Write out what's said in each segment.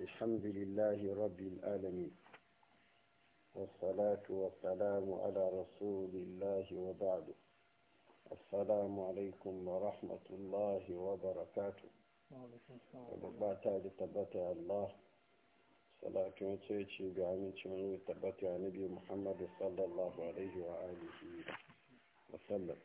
الحمد لله رب العالمين والصلاة والسلام على رسول الله وبعد السلام عليكم ورحمة الله وبركاته وبعد تبتع الله صلاة وتيتي بعمل تبتع نبي محمد صلى الله عليه وآله وسلم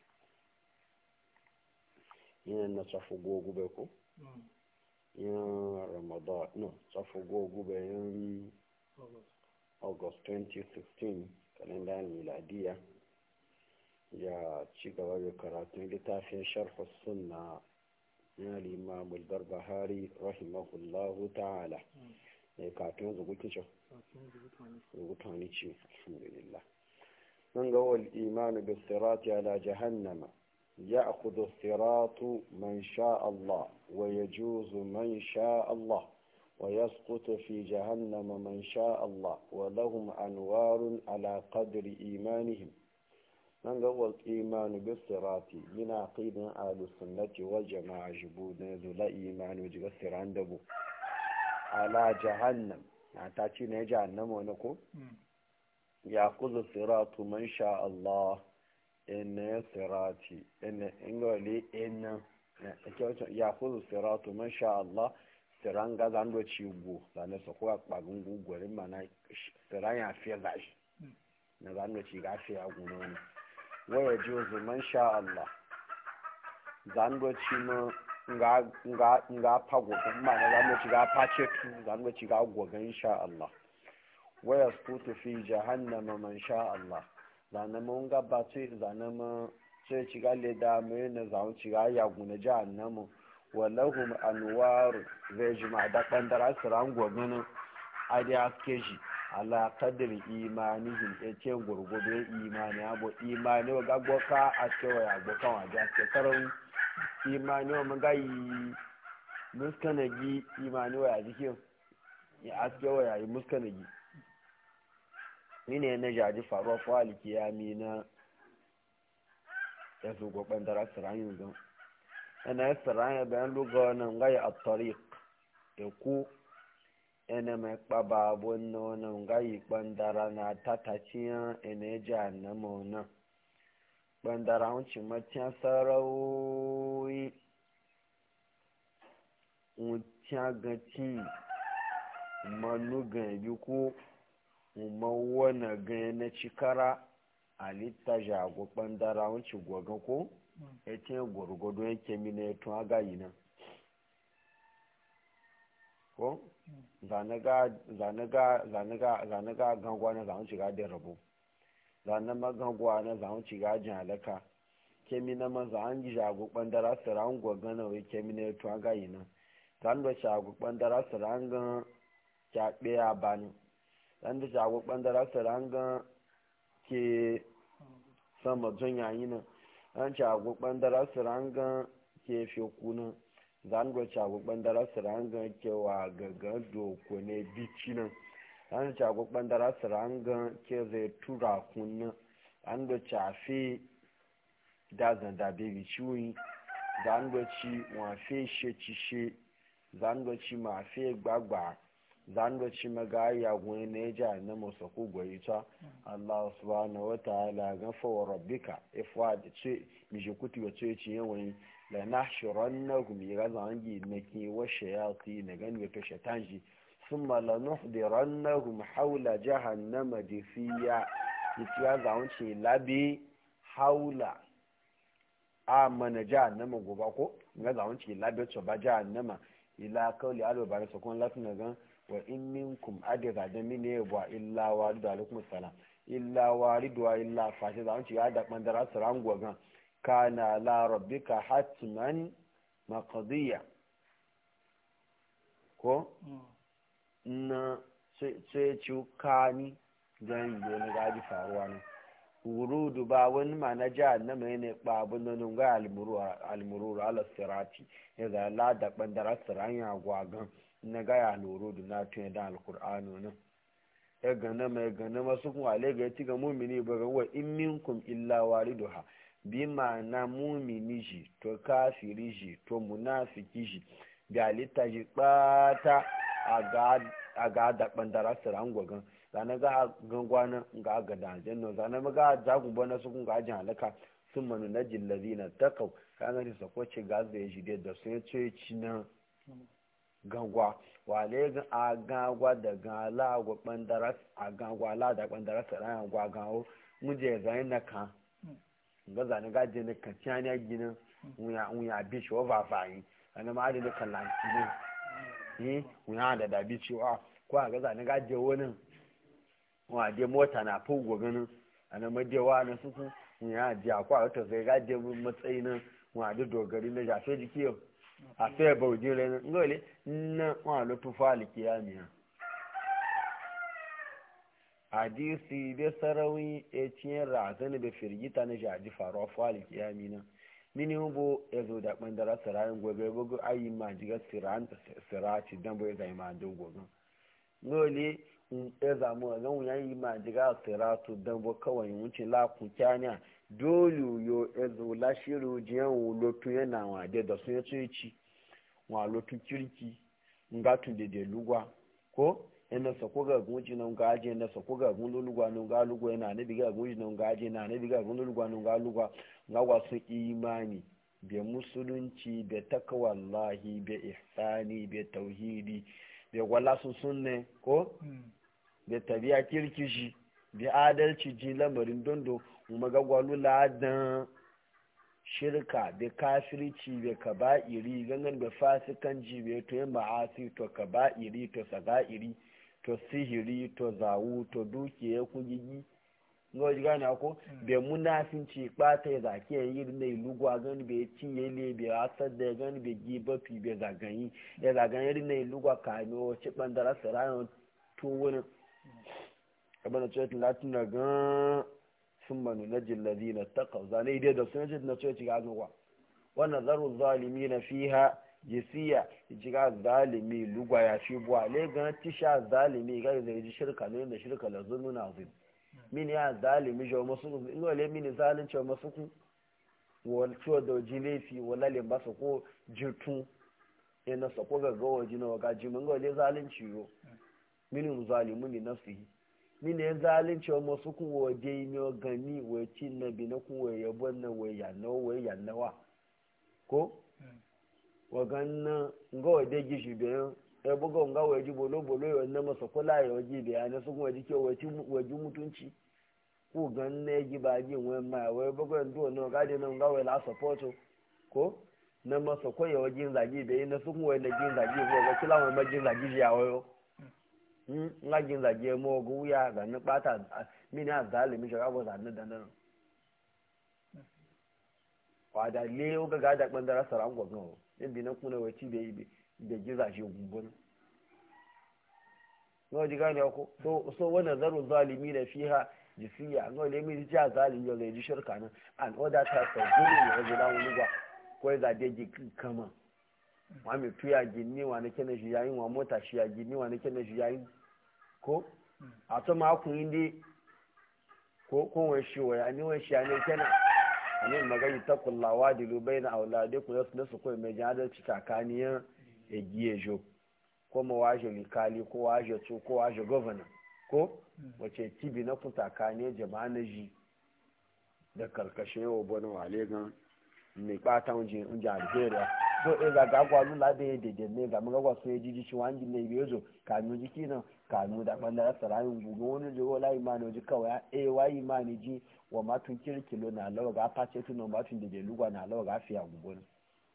yin na tsafi gogu ko yin ramadan no tsafi gogu yin august 2016 kalendar miladiya ya ci gaba da karatun littafin sharfa sunna na limamul barbahari rahimahullahu ta'ala da katon zugukin ce zugutani ce alhamdulillah من قول الإيمان بالصراط على جهنم يأخذ الصراط من شاء الله ويجوز من شاء الله ويسقط في جهنم من شاء الله ولهم أنوار على قدر إيمانهم من قول الإيمان بالصراط من عقيدة أهل السنة والجماعة جبودنا ذو إيمان وجغسر عنده على جهنم يعني تأتي جهنم ونقول ya kuzu siratu man sha Allah ina sirati ina ingole ina ya kuzu siratu man sha Allah siran ga zan do ci go zan so ko akpagun gugure mana siran ya fi zashi na zan do ci ga fi agun ne waya juzu man sha Allah zan do ci ma nga nga nga pago mana zan do ci ga pace tu zan do ci ga gogan insha Allah ويسقط في جهنم من شاء الله zane mun gabace zane ma sai ci ga leda mai na zaun ci ga ya guna jahannamu walahum anwaru zai ji ma da bandara siran gwagwani a da aske shi ala kadir imanihim ya ce gurgube imani abu imani wa gagboka a cewa ya gbokan wa da aske karon imani wa mun gayi muskanagi imani wa ya jikin ya aske wa ya yi muskanagi ne na jaji faruwa fawali kiyami na ya zo gwaban da rasirayen don yana ya sirayen bayan lugawa nan gaya a tariq ya ku yana mai kpaba abun na wani gayi bandara na tataciyan yana ya ji annama wannan bandara wuce matiyan sarauyi wuciya gaci manugan bi ko wana ganye na cikara a litta jago ɓandara wanci gwaga ko ya ce gwargwado yake mina ya tun agayi nan ko zanaga gangwa na zaun ciga da rabo zanen magangwa na zaun ciga jin halaka kemi na maza an ji jago ɓandara siran gwaga na wai kemi na ya tun agayi nan zan da jago ɓandara siran gan kyaɓe a bani dan da jago bandara saranga ke sama jon yayi nan an jago bandara saranga ke fi kuna zan go jago bandara saranga ke wa gaga doko ne bici nan an jago bandara saranga ke zai tura kunna an do chafe da zan da bebi ciwi zan go ci wa fe she ci she zan go ci ma fe gbagba zando ci maga ya gwe ne ja na musa ku goyi ta Allah subhanahu wa ta'ala ga fa wa rabbika ifwa da ce mi je kuti wa ce ci yawan la nahshurannahum ya zangi ne ki wa shayati ne gan wa to shatanji thumma la nuhdirannahum hawla jahannama difiya ki ya zawun ce labi haula amana jahannama goba ko ga zawun ce labi to ba jahannama ila kauli alwa ba sa kun latin gan wa in minkum adira da mine wa illa waridu alaikum salam illa waridu wa illa fashi da wanci ya da bandara saran gogan kana la rabbika hatman maqdiya ko na sai ci kani zan yi wani gaji faruwa ne wurudu ba wani ma na jihar na mai ne babun da nunga almururu ala sirati ya zala da bandara saran ya gwagan na gaya loro da na tun da alkur'ano nan ya gana mai gana masu kun ale ga ya ga mumini ba ga wa in minkum illa waliduha bi ma'ana mumini shi to kafiri shi to munafiki shi ga litta shi bata a ga da bandara siran gwagan zane ga gangwana ga ga da janno zane ga jagun bana su kun ga jin halaka sun manu na jillazi na takau ka ga ta ko ce gas da ya shi da sun ce ci na gangwa wale ga a gangwa da gala gwa bandara a gangwa la da bandara siran gwa gawo muje zai na kan ga zane ga je ne kan tiya ginin wuya bi shi wa fafayi wani ma adini kallanci ne ni wuya da dabi cewa ko a gaza ni gaje wani wa de mota na fugo ganin a na madewa na suku wuya ji a kwa wata sai gaje matsayi nan wa da dogari na jafe jiki yau a sai baujin rai nan ngole na wa lutu fali kiyamiya hadisi da sarawi ya ciyar razani da firgita na jaji faruwa fali kiyami nan mini hubo ya zo da ɓandara sirayin gobe gogo ayi ma jiga sirati dan bai zai ma don gogon nole ya zamu a zan wuyan yi ma jiga siratu dan bo kawai wuce la ku kyanya dole yo ya zo la shiru jiyan wulotu yana wade da sun yace ci wa lotu kirki nga tun de de lugwa ko ina sa ko ga gunji nan ga aje na sa ko ga gun lugwa nan ga lugwa yana ne biga gunji nan ga aje na ne biga gun lugwa nan ga lugwa ga wasu imani be musulunci be takawallahi be ihsani be tauhidi be wala sun sunne ko be tabiya kirkishi be adalci ji lamarin dondo kuma ga gwalu ladan shirka be kafirci be kaba'iri gangan be fasikanci be to yin ma'asi to kaba'iri to saga'iri to sihiri to zawu to dukiya kugigi ngo ji gane ko be munafinci bata ya zaki ya yi ne lugwa gani be cinye le be asar da gani be giba fi be zagayi ya zagayi ne lugwa kano ci bandara sarayon tun wani abin da ce latin da gan sun manu na jillazi na takau zane idai da sun jid na ce ci gano wa wannan zaru zalimi na fiha jisiya jiga zalimi lugwa ya fi buwa le gan tisha zalimi ga zai ji shirka ne da shirka la zulmun azim mini ya zalimi jo masu ino le mini zalunci masu ku wal ciwo da jilefi wala le ba su ko jirtun ina sa ko ga gawa jina ga jimin ga le zalunci yo mini zalimu ni nafsihi mini ya zalunci masu ku waje ne gani wa cin na bi na ku wa yabon na wa yanna wa yannawa ko waganna nga waje gishi bayan ya buga nga waje bolo bolo ya wannan masa kula ya waje da ya nasu kuma waje ke waje mutunci ko ganna ya ji ba ji wani ma wai buga ya ndo na gadi na nga waje la support ko na masa ko ya waje zagi da ya nasu kuma waje jin zagi ko ga kila wani majin zagi ya wayo nga jin zagi ya mo gu ya ga na bata mini a zalimi shi ga ba zanna da nan wada le o ga ga da bandara saran gwagwa yadda na kuna wace da yi da giza shi gumbun nawa ji gane ko so wannan zaru zalimi da fiha jisiya nawa ne mai jiya zalimi yau zai ji shirka nan an oda ta sau gudu ne wajen na wani gwa ko ya zade ji kama wa mai tuya gini wa na kenan shi yayin wa mota shi ya gini wa na kenan shi yayin ko a to ma kun yi dai ko ko wani shi wa ya ni wani shi ya ne kenan anin magani ta kullawa da lubai na aulade ku yasu nasu kawai mai jihadar kakaniyan egiye jo ko ma waje likali ko waje su ko waje governor ko wace tibi na kun takaniya jama'a na ji da karkashin yau bane wale gan mai bata wajen inji algeria so e ga gagwa lula da ya dede ne ga muga wasu ya jiji shi wani ne bai zo kanu jiki nan kanu da ɓangaren sarayin gugu wani jigo la imani waje kawai e wa imani ji wa matun kirkilo na lawa ga face tuno matun da da lugwa na lawa ga fiya gugu ne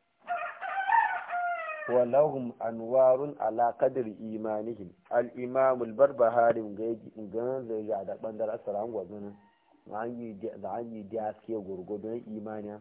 walahum anwarun ala qadri imanihim al imam al barbahari ga zai ya da ɓangaren sarayin gwazo ne za an yi da suke gurgudun imaniya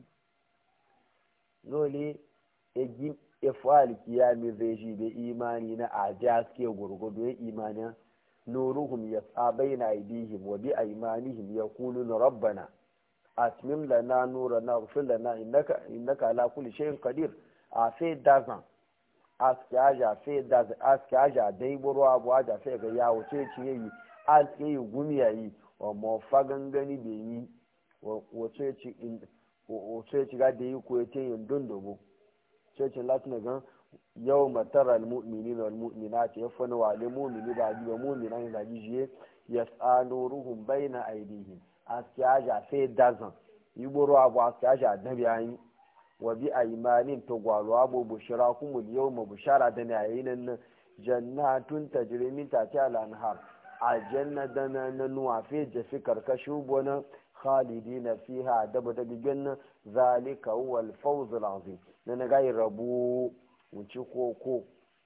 dole ya fa'al kiyami zai shi da imani na ajiya suke gurgudu ya imani nuruhum ya tsabai na aidihim wa bi aimanihim ya kulu na rabbana atmim lana nura na rufin lana innaka ala kulli shay'in qadir a sai dazan aski aja sai dazan aski aja dai buru abu aja sai ga yawo ce ci yayi aski yi gumi yayi wa mo fagangani da yi wato ci wato ci ga da yi ko yace yin dundubu cecin latin gan yau matar al-mu'mini na al-mu'mina ce ya fana wale mu'mini ba biyu mu'mina ne zagi shi ya tsano ruhun bai na aidihi a siyaja sai dazan yi buru abu a siyaja da biyayi wa bi a imanin to gwalo abu bushira kuma yau ma bushara da na yayi nan jannatun tajrimin ta ce al-anhar a janna da na nuwa fi jafi karkashi bonan khalidina fiha daba da bigin zalika huwa al-fawz al-azim na na gayi rabu wuci koko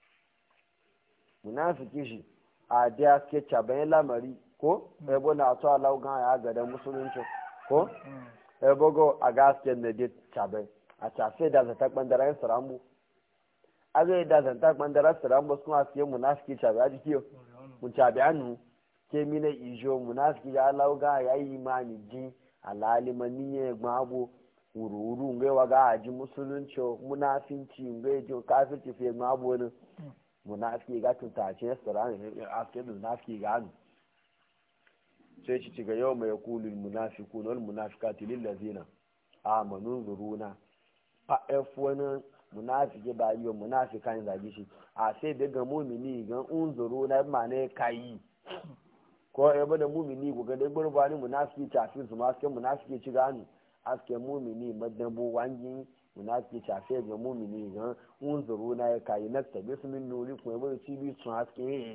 munafiki shi a da ke caban lamari ko ebo na to Allah gan ya ga da musulunci ko ebo go a gaske na de caban a tafe da zata bandaran sarambu a ga da zata bandaran sarambu sun asiye munafiki caban a jikiyo mun caban ke mina ijo munafiki ya Allah ga ya yi imani ji alalimani ya gbabo wuru-wuru ngai waga aji musulunci munafinci ngai ji kafirci fiye gbabo wani munafiki ga tuntace sirani aske da munafiki ga hannu sai ci ci ga yau mai kulul munafiku wal munafikati lillazina amanu zuruna a f wani munafiki ba yi wa munafika ne zage shi a sai daga mumini gan unzuru na ma ne kayi ko ya bada mumini ku ga dai gurbani munafiki tafi su ma aske munafiki ci gani aske mumini madabo wangi munafiki tafi ga mumini ga unzuru na ya kai na tabi su min nuri ko ya ci bi sun aske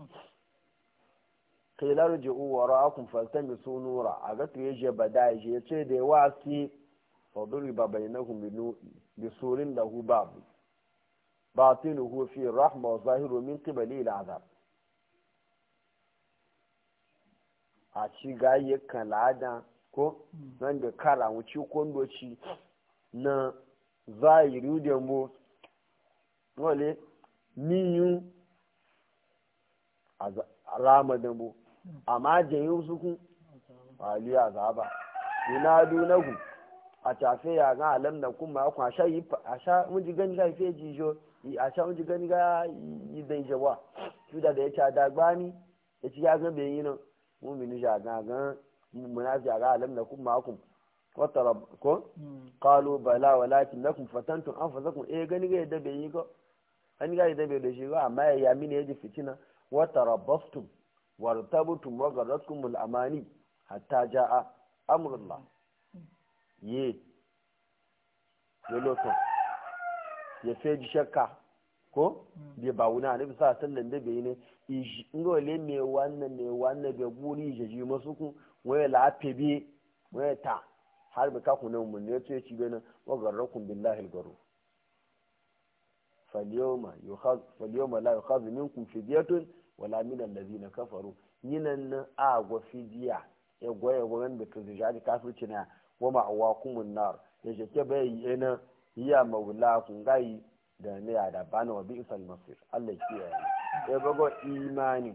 kai larji u wara akun faltami su nura a ga to yaje bada ya ce da yawa ki faduri ba bainahum bi surin lahu babu batinuhu fi rahma wa zahiru min qibali al-azab a ci gaye kalada ko nan da kara wuci kondoci na zahiri da mu wale niyu a rama da mu amma jayin suku ali azaba ina dunagu a tafe ya ga alam da kuma ku a sha yi a sha mun ji gani ga fe jijo a sha mun ji gani ga yi dai jawa tuda da ya ta dagbani ya ci ya ga bai yi nan mumini jagagan munafi jaga alam na kuma makum wata ko qalu bala walakin lakum fatantum anfusakum eh gani ga yadda bai yi ko an ga yadda bai da shi ba amma ya yami ne yaji fitina wa tarabbastum wartabtum wa garratkum al amani hatta jaa amrullah ye yoloto ya feji shakka ko bai ba wuna ne bisa sallan da bai ne ngole me wannan me wannan bai buri je ji masu ku waye lafe bi waye ta har bi ka ku nan mun ne to ci bena wa garrakum billahi algaru falyawma yukhaz falyawma la yukhaz minkum fidyatun wala min allazina kafaru yinan a go fidiya ya goye goyen da to jadi kafirci na wa ma'awakumun nar ya je ke bai yana ya maula kun gai da ne ya da bana wa bi'sal masir Allah ya kiyaye ya bago imani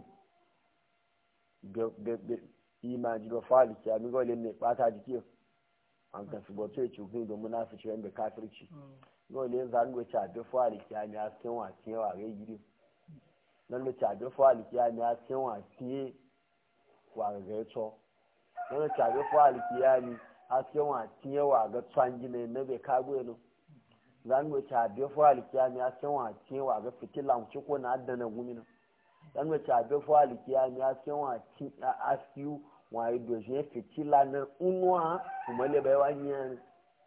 imani ga fali ki ami gole ne bata jiki an ka subo ce ci gun da munafici wanda kafirci gole zan go cha da fali ki ami asken wa ke wa ga gidi nan da cha da fali ki ami asken wa ke wa ga to nan da cha da fali ki ami asken wa ke wa ga tsangi ne na be kago no zan go cha da fali ki ami asken wa ke wa ga fitilan ci ko na addana gumina dan wace abin fali kiya mi a cikin wa ci a asiyu wa yi doje fitila na unwa kuma le bai wani yan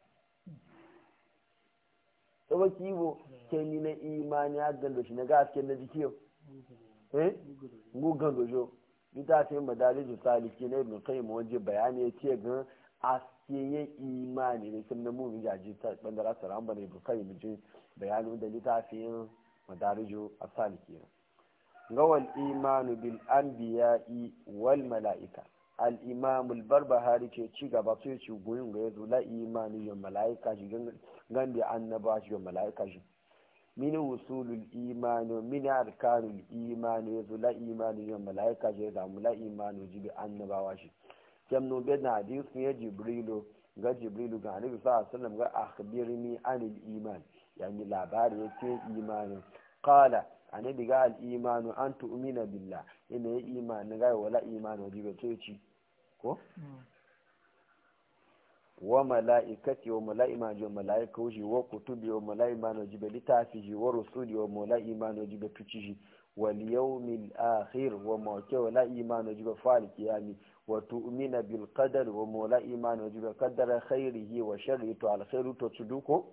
to ba kibo ke ni na imani a gando shi na gaske na jikiyo eh gugan dojo ita ce madariju saliki na ibn qayyim waje bayani ya ce gan asiye imani ne kin na mu mi jaji ta bandara saran bane ibn qayyim ji bayani da litafin madariju as-saliki gawal imanu bil anbiya'i wal mala'ika al imam al barbahari ce ci gaba sai ci goyin ga yazo la imanu yin mala'ika shi gan da annaba shi yin mala'ika shi min usulul imani min arkanul imani yazo la imanu yin mala'ika shi da mu la imanu ji bi annabawa shi jamnu bin hadisi ya jibrilu ga jibrilu ga annabi sallallahu alaihi wasallam ga akhbirni anil iman yani labari yake imanin qala annabi ga al'imanu an tu'mina billah ina ya imani ga wala imani wajen ga coci ko wa mala'ikati wa mala'ima ji wa mala'ika wuji wa kutubi wa mala'ima na jibe littafi ji wa rusuli wa mala'ima na jibe tuci ji wal yawmil akhir wa mawke wa la'ima na jibe fa'al kiyami wa tu'mina bil qadar wa mala'ima na jibe qaddara khairihi wa sharri to al khairu to tuduko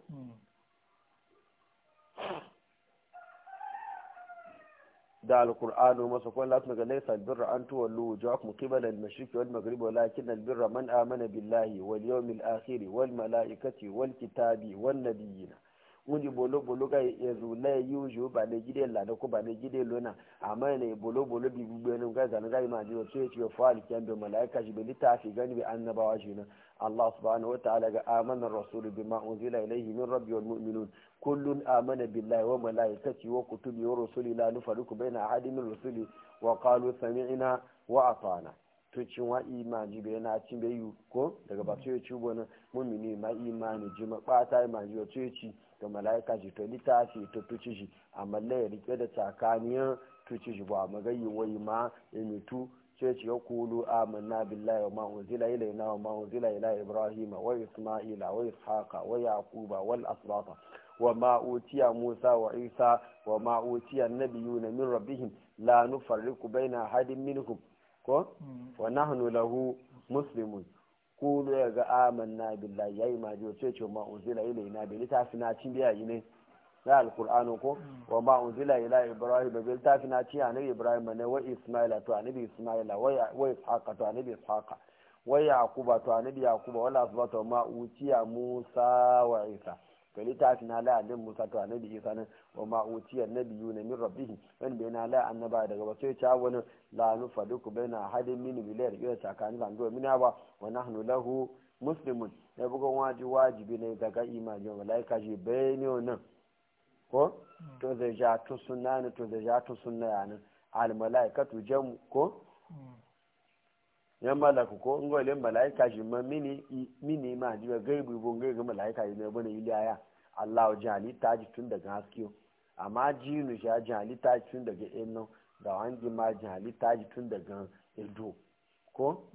da alkur'anu masa kwan lati ga laisa albirra an tuwallu wujuhakum qibala al-mashriq wal maghrib walakin albirra man amana billahi wal yawmil akhir wal malaikati wal kitabi wan nabiyyin wuni bolo bolo ga yezu la yuju ba ne gide la da ko ba ne gide lona amma ne bolo bolo bi gbe ne ga zan ga ma ji so yace fa al kyan be malaika shi be litafi gani be annabawa shi na Allah subhanahu wa ta'ala ga amana rasulu bima unzila ilayhi min rabbi wal mu'minun kullun amana billahi wa malaikati wa kutubi wa rusuli la nufarriqu baina ahadin min rusuli wa qalu sami'na wa ata'na to cin wa imani bai na cin bai yi ko daga ba ya ci wani mumini ma imani ji ma bata imani ya ce ci ga malaika ji to litafi to tuci shi amma la ya rike da tsakaniyar tuci shi ba magayi wai ma ya mitu sai ce ya kulu amanna billahi wa ma unzila ilayna wa ma unzila ila ibrahima wa isma'ila wa ishaqa wa yaquba wal asbata wa ma utiya musa wa isa wa ma utiya nabiyuna min rabbihim la nufarriqu baina ahadin minhum ko wa nahnu lahu muslimun kulu ya ga amanna billahi yayi ma ji sai ce ma unzila ilayna bi litafi na cin biya ne na alqur'ani ko wa ma unzila ila ibrahim bi litafi na cin annabi ibrahim ne wa isma'ila to annabi isma'ila wa ishaqa to annabi ishaqa wa yaquba to annabi yaquba wala asbata ma utiya musa wa isa to littafi na la annabi musa to annabi isa nan wa ma utiya nabiyuna min rabbihim wanda yana la annaba daga wasu ya ci wani la nufaduku baina hadin min bilayar ila tsakanin zanduwa mina ba wa nahnu lahu muslimun ya buga waji wajibi ne daga imani wa malaika ji bayani nan ko to zai ja to sunna ne to zai ja to sunna ya nan al malaikatu jam ko yan malaku ko in gole malaika shi ma mini mini ma ji ga gaibu bon ga malaika ne bane ilaya Allah jali ta ji tun daga haskiyo amma jinu shi jali ta ji tun daga enno da wangi ma jali ta ji tun daga edo ko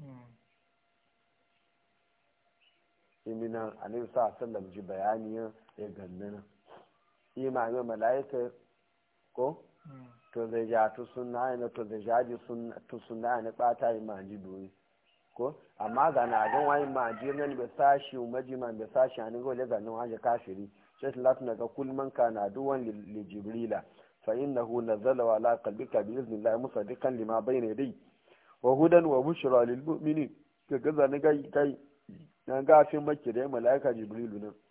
imina annabi sa sallam ji bayani ya gannana imamin malaika ko to zai ja to sunna ne to zai ja ji sunna to sunna ne bata imanji doyi ko amma ga na gan wani ma jirnan bai sashi majima bai sashi an gole ga nan waje kafiri sai lati daga kulman kana duwan li jibrila fa innahu nazala wa ala qalbika bi iznillah musaddiqan lima bayna yadayhi wa hudan wa bushra lil mu'minin ka gaza ni gai kai na gafin makki da malaika jibrilu nan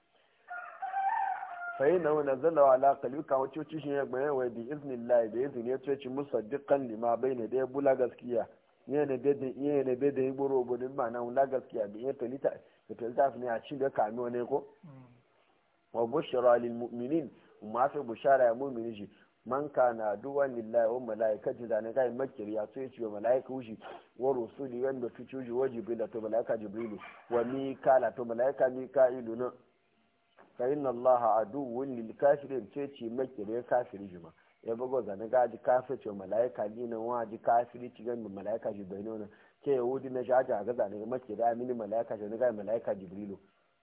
fa innahu nazala wa ala qalbika wa cuci shi ya gbaye wa bi iznillah da izini ya ce musaddiqan lima bayna yadayhi bula gaskiya yana na bai da yi gboro obodo ma na wula gaskiya da iya talita da talita ne a cin da kami wani ko wa bushara lil mu'minin ma fi bushara ya mu'mini shi man kana duwan lillahi wa malaikati da na kai makir ya so yace wa malaika wushi wa rusuli wanda fi cuji wa jibril to malaika jibrilu wa mikala to malaika mikailu na fa inna allaha aduwwun lil kafirin ce ce makir ya kafiri jima ya bugo zane ga ji kafirce malaika ni nan wa ji kafiri ci gan malaika ji bai nuna ke yahudi na shaja ga zane make da mini malaika ji ga malaika jibrilu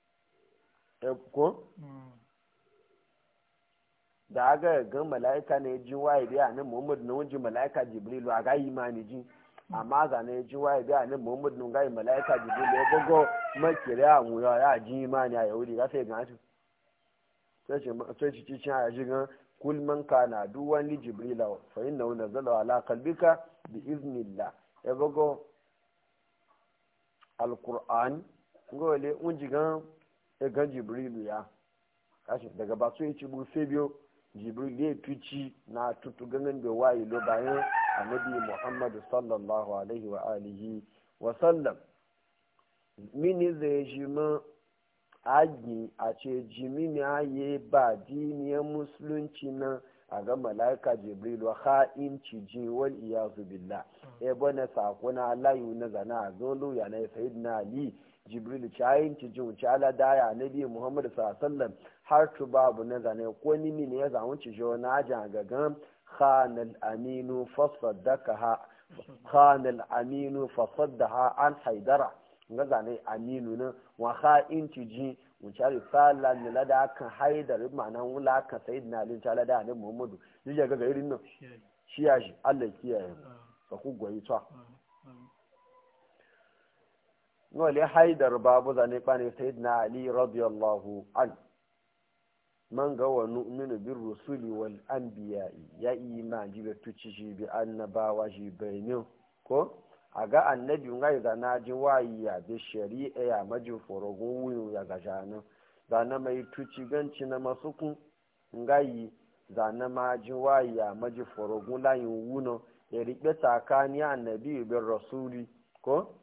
ko da aga ga malaika ne ji waye biya nan muhammad na wajin malaika jibrilu a ga imani ji amma zane ji waye biya nan muhammad na ga malaika jibrilu ya bugo make da mu ya ji imani a yahudi ga sai ga sai ci ci ci a ji gan kul man kana duwan li jibrila fa innahu nazala ala qalbika bi iznillah e bago alquran ngole unjigan e ga jibrilu ya kashi daga ba so yi ci bu biyo jibril ya tuci na tutu ganin da wayi lo bayan annabi muhammad sallallahu alaihi wa alihi wa sallam mini zai shi ma agi a ce jimini aye ba diniyar musulunci nan a ga mala'ika jibrilu ha'in ciji wal iyazu billah e bane sako na layu na zana a zolo ya na sayid na ali jibrilu ci ayin ciji wuce ala daya na biyu muhammadu sallam har tu babu na zane ko nini ne ya zamu ciji wani ajin gagan khanal aminu fasaddaka ha khanal aminu fasaddaha an haidara nga zane aminu na wa ha inci ji mun cari sala ne lada kan haidar ma'ana wula kan sayyidina ali ta lada ne muhammadu yake ga irin nan shi ya shi Allah kiyaye ka ku goyi ta ngole haidar babu zane bane sayyidina ali radiyallahu an man ga wa nu'minu bir rusuli wal anbiya'i ya iman jibe tuci shi bi annabawa shi bainin ko a ga annabi ngai da na ji wayi ya bi shari'a ya maji forogun wuyu ya ga jana da na mai tuci ganci na masukun ngai da na ma ji wayi ya maji forogun layin wuno ya riƙe tsakani annabi bin rasuli ko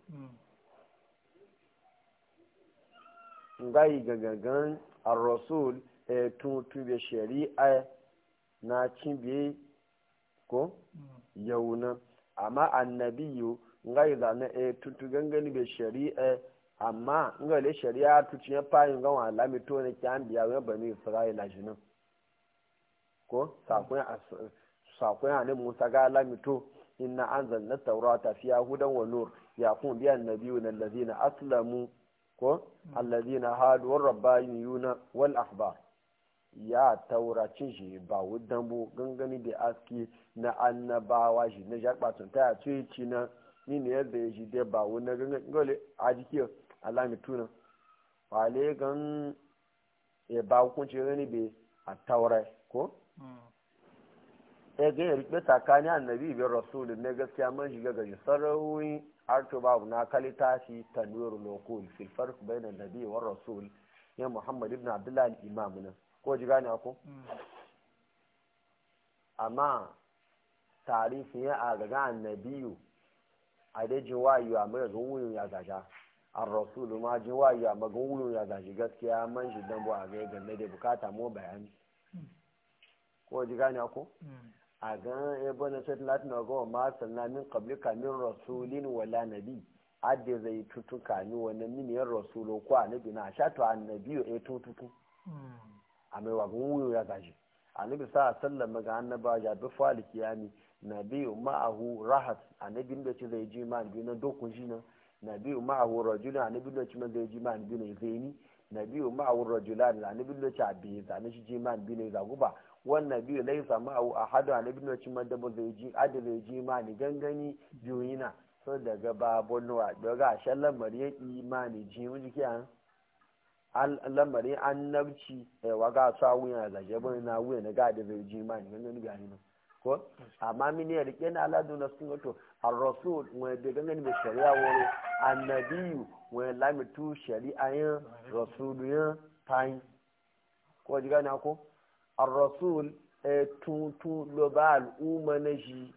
ngai gagagan ar-rasul e tun tube shari'a na cibiye ko yauna amma annabiyu ngai da na e tutu gangani be shari'a amma ngale shari'a tuci ya fayin ga wa lami to ne kyan biya wa bani isra'ila jinan ko sakon sakon ne musa ga lami to inna anzalna tawrata fiha hudan wa nur yakun bi annabiyuna allazina aslamu ko allazina hadu war rabbaniyuna wal ahbar ya tauracin shi ba wudan bu gangani da aski na annabawa shi na jakbatun ta ya ce ci na ni ne yadda ya shi dai ba wudan gangani gole a jiki alami tuna wale gan ya ba hukunci gani bai a taurai ko ya ga ya rikpe tsakani annabi biyar rasulun na gaskiya man shiga gaji sarrawi arto babu na kalita shi tanwir lokul fil farq bayna nabi wa rasul ya muhammad ibn abdullah al-imam nan ko ji gane ko amma tarihi ya a gaga annabiyu a dai ji wayo a mai wuyin ya gaja an rasulu ma ji wayo a magan wuyin ya gaji gaskiya man shi dan bu a ga ganne da bukata mu bayani ko ji gane ko a gan ebo na sai latin na gawa ma sannan min qablika min rasulin wala nabi adde zai tutuka ni wannan miniyar rasulo ko annabi na sha to annabiyo e tututu a mai wa wuyo ya gashi annabi sa sallan ga annaba ya bi fali kiyami nabiyu ma'ahu rahat annabi da ce zai ji ma bi na dokun shi na nabiyu ma'ahu rajula annabi da ce zai ji ma bi na zaini nabiyu ma'ahu rajulan annabi da ce abi zane shi ji ma bi na zaguba wannan biyu laisa ma'ahu ahadu annabi da ce man da zai ji adi zai ji ma ni gangani juyina so daga babon wa daga shallan mariya imani ji mu jiki an lamarin annabci waga su a wuyan zaje bane na wuya na gadi zai ji ma ne ganin gani nan ko amma mini ya rike na aladu na sun wato ar-rasul wani da ganin mai shari'a wani annabiyu wani lamitu shari'a yin rasulu yin tayin ko ji gani ko ar-rasul tun tun lo ba al'umma na shi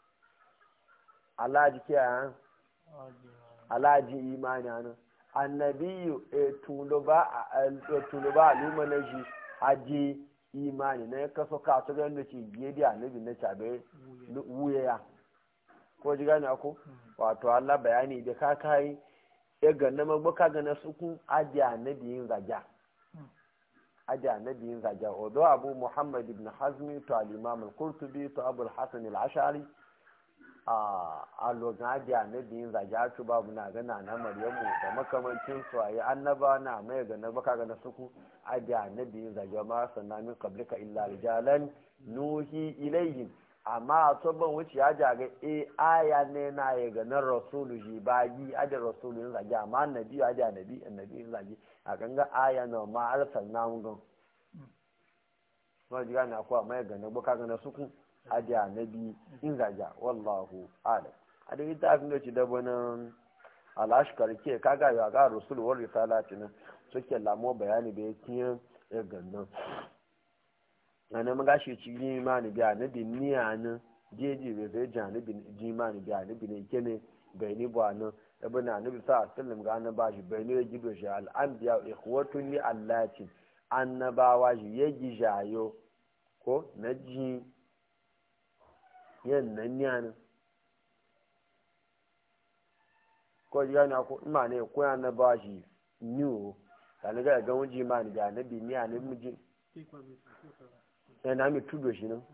alaji kiyaye alaji imani nan annabiyu tuluba aluma na shi aji imani na ya kaso kasu ganin da ce biye da annabi na cabe wuya ya ko ji gane ako wato Allah bayani da ka kai ya ganna magbaka gana sukun aji annabi yin zaja aji annabi yin zaja odo abu muhammad ibn hazmi to al-imam al-qurtubi to abu al-hasan al-ashari a logan adiya na biyun zage babu na gana na maryamu da makamancin su a yi annaba na mai ga na baka ga na suku adiya na biyun zage ma sannan min qablika illa rijalan nuhi ilayhim amma a tsoban wuce ya jaga e aya ne na ya ga na rasulu ji bagi adiya rasulu yin zage amma annabi adiya nabi annabi yin zage a ganga aya na ma arsalna mun gan ma ji gane akwai amma ya ga na baka ga na suku aja na biyu in zaja wallahu alam a da ita abin da ci da wani alashkar ke kaga ya ga rasul war risalati nan suke lamo bayani da yake ya gannan ana mun gashi ci ni ma ni biya na bin niya nan jeji bai zai ja ni bin ji ma ni biya ni bin ke ne bai ni ba nan ibn annabi sa sallam ga nan ba shi bai ne gido shi al anbiya ikhwatun li allati annabawa shi yaji jayo ko na ji yan nan yana ko ji gani ko ima ne ko ya na ba shi niwo ta ni ga ga wuji ma ni ga na bi ni a ne miji ya na mi tudo shi nan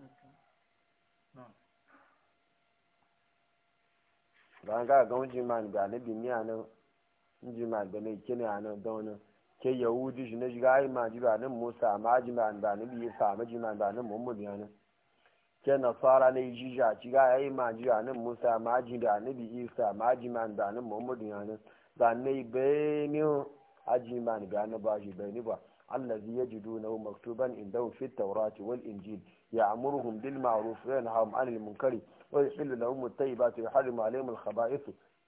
ba ga ga wuji ma ni ga na bi ni a nan inji ma da ne kene anan da wani ke yahudi shi na shiga ai ma jiba nan musa ma ji ma da ne bi sa ma ji ma da nan muhammad ya nan ke nasara ne ji ja ci ga ai ma ji nan musa ma ji da ne bi isa ma ji ma da nan muhammad ya nan da ne be ni aji ma ni ga na ba shi be ni ba الذي يجدونه مكتوبا عندهم في التوراة والإنجيل يأمرهم بالمعروف وينهاهم عن المنكر ويحل لهم الطيبات ويحرم عليهم الخبائث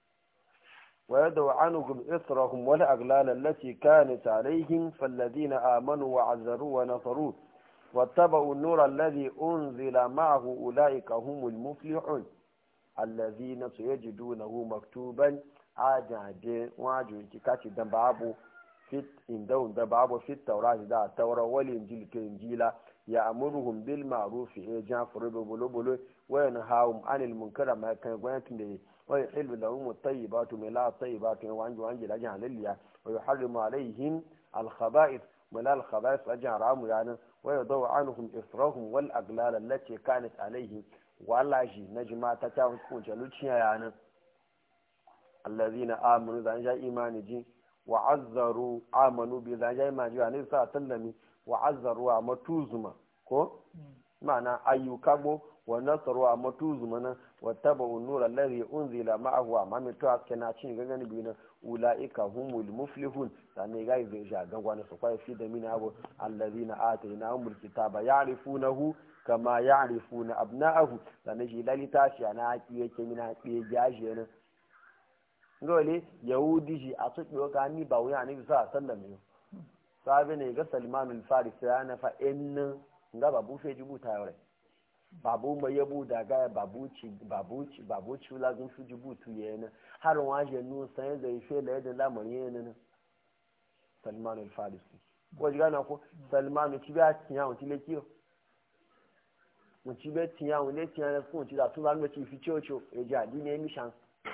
ويدعو عنهم إصرهم والأغلال التي كانت عليهم فالذين آمنوا وعزروا ونصروا واتبعوا النور الذي أنزل معه أولئك هم المفلحون الذين سيجدونه مكتوبا عاجل واجل كاتي دنبابو fit indahun da babu fit taurati da taura wal injil ke injila ya amuruhum bil ma'ruf ya jafuru bi bulu bulu wa yanhahum anil munkara ma kan gwayatin da wa yuhillu lahum at-tayyibatu ma la at-tayyibatu wa anju anji la jahalliya wa yuharrimu alaihim al khaba'ith ma la al khaba'ith ajan ramu yana wa yadaw anhum israhum wal aglal allati kanat alaihim wallahi najma ta ta hukunce luciya yana allazina amanu zan ja imani ji wa'azzaru amanu bi zan jai ma jiwa ne sa tallami wa'azzaru a matuzuma ko ma'ana ayyuka go wa nasaru a matuzuma na wa taba unura alladhi unzila ma'ahu amma mai to aske na cin gangan bi na ulaika humul muflihun sanne ga zai ja gangwa na su kwai fi da mina abu alladhina atainahumul kitaba ya'rifunahu kama ya'rifuna abna'ahu sanne shi lalita shi ana haƙi yake mina haƙi jaje na ngole yahudi shi a tuki ka ni ba wuya ne bisa sallam ne sabi ne ga salman al-faris ya na fa in nga babu fe jibu ta yore babu mai yabu da ga babu ci babu ci babu ci la zun su jibu tu yana har wa je nu sai da fe la da lamarin yana na salman al-faris ko ji gana ko salman ci ba tiya on ti le kiyo mun ci be tiya on le tiya na fun ci da tun ba mu ci fi chocho e ja di ne mi shan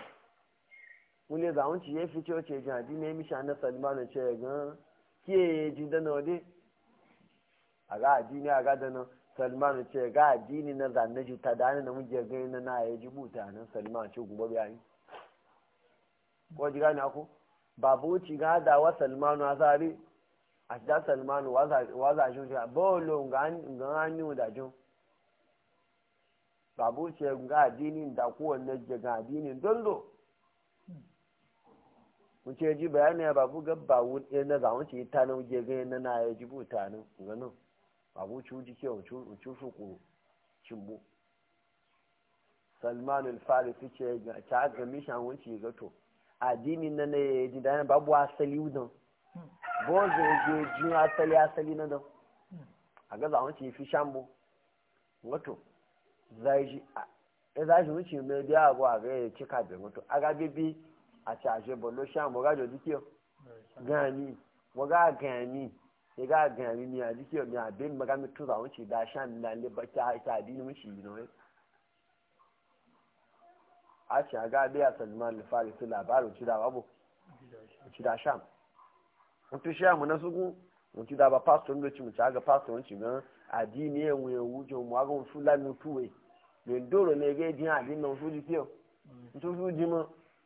wule za wunci ya fi cewa ce jadi ne misha na salmanu ce gan kiye ji da na wade a ga addini a ga da na salmanu ce ga addini na zanne ji ta dani na muje gani na na ya ji buta nan salmanu ce gubo biya yi ko ji gani ako babu ci ga da wa salmanu a zari a da salmanu wa za shi shi bolo ga hannu da jin babu ce ga addini da kowanne ga addinin dondo mun ce ji bayani ya babu gabba wuɗe na zamun ce ta nan je gani na na ya ji buta nan ganin babu ci wuji ke wuci su ku cimbo salman al-farisi ce ga ta ga mishan wuce ga to addini na na ya ji da babu asali wudan bo zai je ji asali asali na dan a ga zamun ce fi shambo wato zai ji a zai ji wuce mai biya abu a ga ya cika bai wato a ga bibi àti àṣebọ̀ ló ṣàmù ọ̀gájọ́ díkíọ̀ gan ni wọ́n gá gan ni ṣe gá gan ni ni àdíkíọ̀ ni àbẹ́ mi magami tó àwọn ṣì dá ṣáà nílá ilé bá ṣá ṣá àdí ni mo ṣì yìí náà. a ṣe àgá abẹ́ àtàlùmọ́ lè fa lè fi làbárò tí da wábò tí da ṣáà. wọ́n ti ṣe àmúná sókún wọ́n ti dábàá pásítọ̀ níbi tí mo ti àgá pásítọ̀ ń ṣùgbọ́n àdí ni ẹ̀wọ̀n ẹ̀wù jọ mọ́ àgọ́ fúlàní túwèé lè dòrò ní ẹgbẹ́ dín àdí náà fún díkíọ̀ nítorí fún dín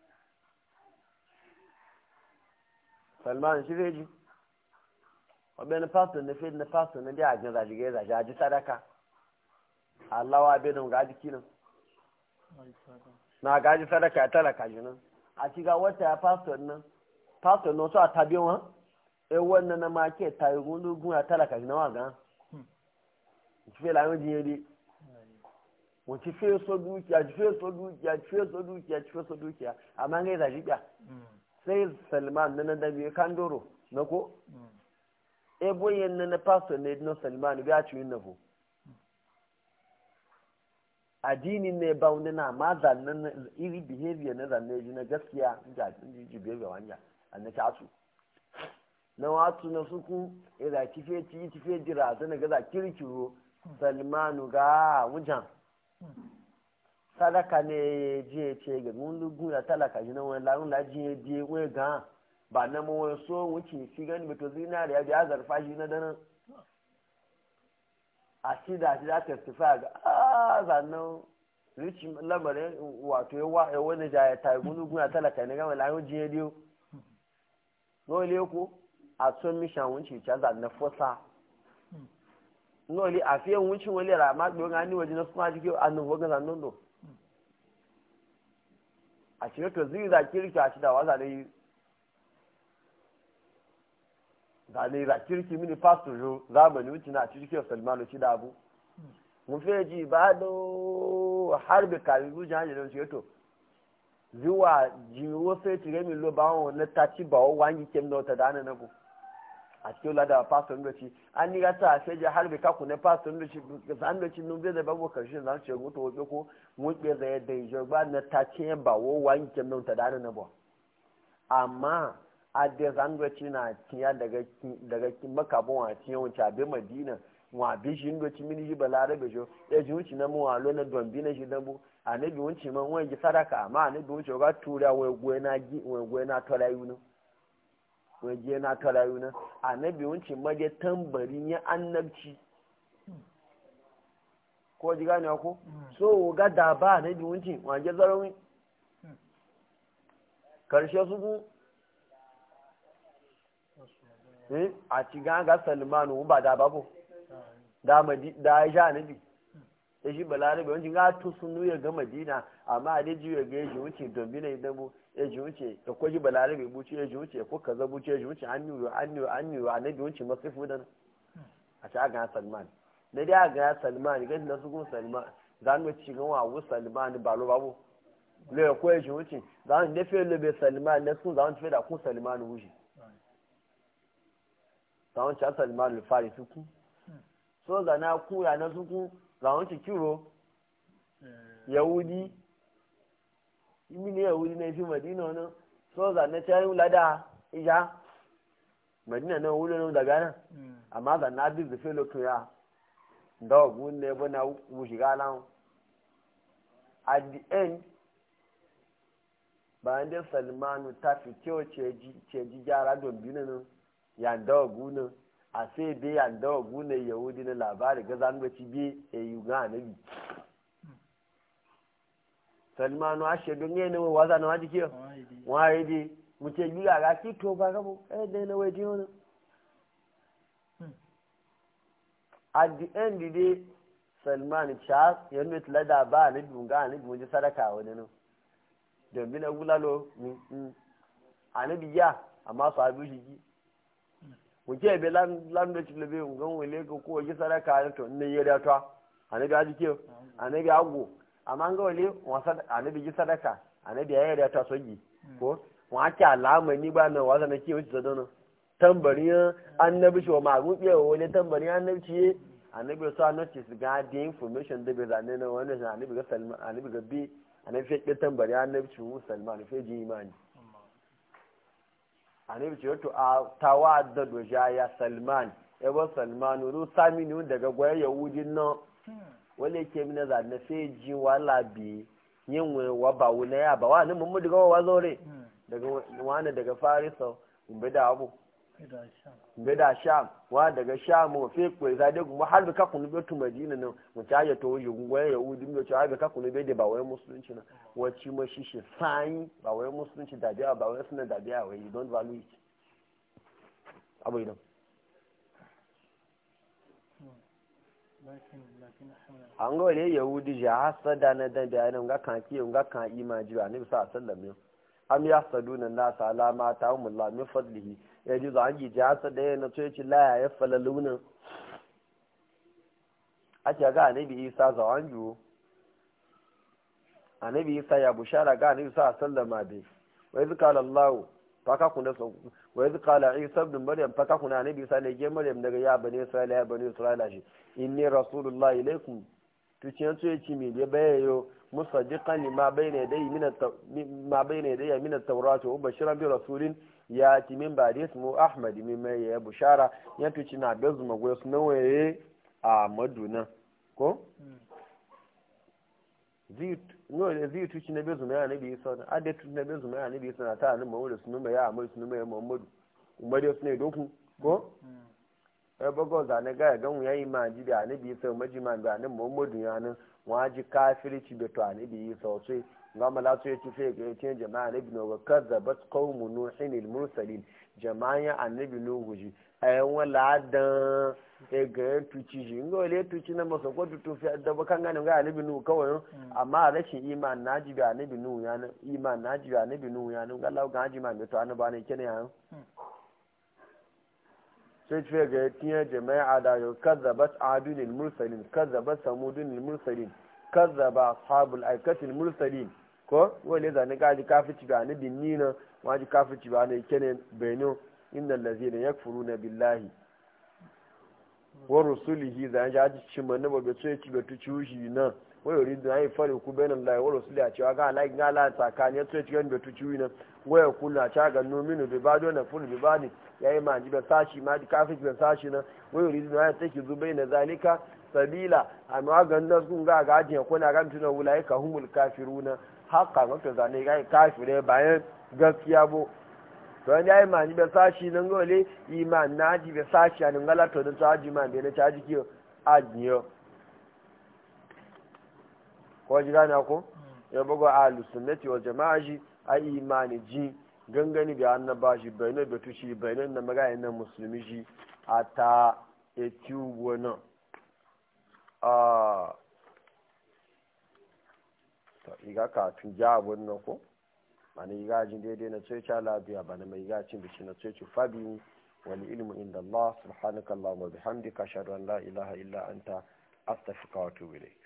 salman shi zai ji wabe pastor na fi na pastor na dai ajin zaji ga zaji aji sadaka allawa bai don gaji kinan na gaji sadaka ya talaka ji nan a shiga wata ya pastor nan pastor na so a tabi wọn e wannan na make ta yi gundu gun ya talaka ji na wa gan ci fe lamun jiye dai mo ci fe so dukiya ci fe so dukiya ci fe so dukiya ci fe so dukiya amma ngai zaji biya sai salman na na dabi kandoro na ko e boyen na na pastor ne no salman ga ci yin nafo addini ne ba wani na ma zannan iri behavior na zanne ji na gaskiya ga ji ji behavior wanja an ta su na watu na suku ira tife ti tife jira ta na gaza kirkiro salmanu ga wujan sadaka ne je ce ga mun gun ya talaka ji na wani larun la je je we ga ba na mu wani so wuce fi gani beto zinariya bi azarfa shi na dana a shi da shi da testify ga a zannan ricin lamarin wato ya wani ja ya tayi mun gun ya talaka ne ga larun je dio ngole ko a tun mi shan wunci cha za na fosa ngole a fiye wunci wale ra ma gbe ngani waje na suma jike anu wogan za nondo a cikin to zai za kirki a ci da waza da yi da ne za kirki mini pastor jo zamani wuce na cikin salmanu ci da abu mu fiye ji ba do harbe kari zuciya hanyar da ce to zuwa jiwo sai tire mi lo ba wọn na tachi ba o wangi kem na wata dana na bu a cikin lada pastor ndo ci an ni gata a sai je harbe ka ku ne pastor ndo ci zan ndo ci nun bai da babu karshe zan ce mutu wobe ko mu ke da yadda yi ba na tachi ba o wangi kem na wata dana na bu amma a da zan ndo ci na tiya daga daga makabon a tiya wuce abin madina wa bi shi ndo ci mini ji balarabe jo ya ji wuce na mu wa lo na dombi na shi dambu anabi wuce man wani ji sadaka amma anabi wuce ga tura wai gwe na gi wai gwe na tola yuna wai je na tola yuna anabi wuce ma je tambari ya annabci ko ji gane ko so ga da ba anabi wuce wa je zarawi karshe su ku eh a ci ga ga salmanu ba da babu da madi da ya anabi ya shi balarabe wancin ga tu sun ya ga madina amma a dai jiya ga yaji wuce dombi na idan bu ya ji wuce da kwaji balarabe buci ya ji wuce ko kaza buci ya ji wuce an yiwu an yiwu an yiwu a nabi wuce masifu da a ci aga salman na dai aga salman ga da su kun salman za mu ci ga wa wu salman ba lo babu le ko ya ji wuce za mu dafe lo be salman na sun za mu tafi da kun salman wuce za mu ci salman al-fari su ku so da na kuya na su ku làwọn ti kíro yahudi imi ni yahudi na ifi madina na soza na cayin lada ija madina na wuli na daga nan amma da na bi zafe lokacin ya da ogun ne bu na shiga lan at the end bayan da salmanu ta fi kyau ce ji gyara don biyu nan ya da ogun nan a sai dai an dawa gune yahudi na labari ga zangoci bi a yi ga anabi salmanu ashe don yi na waza na wajen kiyo waye dai muke yi ga ki to ba gabo eh dai na waje wani at the end dai salman charles ya nuna tilada ba anabi ga anabi mun ji sadaka wani nan domin na gulalo anabi ya amma su abu shi ki wuce be lan da ci labe ngan wele ko ko ji sadaka to ne yere to anabi aji ke anabi ago amma ga wale wasa anabi ji sadaka anabi ya yere to soji ko wa ta alama ni ba na wasa na ke wuce da dono tambariyan annabi shi wa magun biya wale tambariyan annabi ci annabi so annabi su ga the information da bai zane na wannan annabi ga salman annabi ga bi annabi fe tambariyan annabi ci mu salman fe ji imani annabi ce wato a tawa da doja ya salman ebe salman ru saminu daga gwaya yahudin nan wale ke mina za na sai ji wala bi yin wa ba wuna ya ba wani mun daga wa zore daga wani daga farisa umbe da abu umbe da sham wa daga sham wa fe ko za da kuma har ka kunu betu madina nan mu ta ya to yi gwaya yahudin mu ta ga ka kunu be da ba wai musulunci na wacce ma shi shi sai ba wai musulunci da biya ba wai suna da biya wai you don't value it abu idan an ga wale yahudi ji hasada na dan da yanin ga kan kiyon ga kan imaji ba nabi sa sallam yau am ya saduna nas ala ma ta'amullah min fadlihi ya ji zan ji hasada ya na tsoyi la ya falaluna a ce ga nabi isa zawan juwo annabi isa ya bushara ga annabi sa sallama bai wa iz qala allah faka kuna so wa iz qala isa ibn maryam faka kuna annabi isa ne ge maryam daga ya bani isra'ila ya bani isra'ila shi inni rasulullahi ilaikum to ce yanzu ya ci mi da bayayo musaddiqan lima bayna yadayhi min ma bayna yadayhi min at-taurat wa bashiran bi rasulin ya ti min ba ismu ahmad min mai ya bushara ya tuci na bezuma goyo sunan waye a maduna ko zai tuci na bezu mai anabi isa na ade tuci na bezu mai anabi isa na ta hannun mawuda sunu mai ya amai sunu mai muhammadu umar yau suna doku ko ya bago zane ga ya gan yayi ma ji da anabi isa maji ma da nan muhammadu ya nan waji kafirci da to anabi isa sosai ga mala so ya tafi ga yace jama'a annabi no ga kazzabat qaumu nuhin al mursalin jama'a annabi nuhu ji ayan wala dan e ga tuci ji ngo le tuci na masa ko tutu fi da ba kan ganin ga annabi nuhu kawai amma rashin iman naji ga annabi nuhu ya nan iman naji ga annabi nuhu ya nan ga Allah ga haji ma me to annabi ne kene ya sai ce ga tiya jama'a da yau kazzabat adun al mursalin kazzabat samudun al mursalin kazzaba ashabul aikatil mursalin ko wale zane gaji kafici ba ni binni na waji kafici ba ne kene benin inda lazina yakfuruna billahi wa rusulihi zan ja ji cin manna ba bai so ya ci bai tuci shi na wai yuri da yi fari ku bayan Allah wa rusuli a cewa ga Allah ga Allah tsakani ya so ya ci bai tuci na waya kula ta ga nominu bi bado na fulu bi bani yayi ma ji ba sashi ma ji kafici ba sashi na wai yuri da ya take zubai na zalika sabila amma ga nan sun ga gajin kuna ga mutuna wulai ka humul kafiruna haka maka zane ga kafire bayan gaskiya bo to an yayi mani be sashi nan gole iman naji be sashi an ngala to da taji man be na taji kiyo ajiyo ko ji gana ko ya bugo ahlus sunnati wal jamaa ji ai imani ji gangani bi annaba shi bayanan da tushi bayanan na magayin na musulmi shi a ta etiu wani a ta iga kafin ja abun nan ko mana iga jin daidai na tsoci labiya ba na mai iga cin bishi na tsoci fabi wani ilmu inda Allah subhanaka Allah wa bihamdika ashhadu an la ilaha illa anta astaghfiruka wa atubu ilayk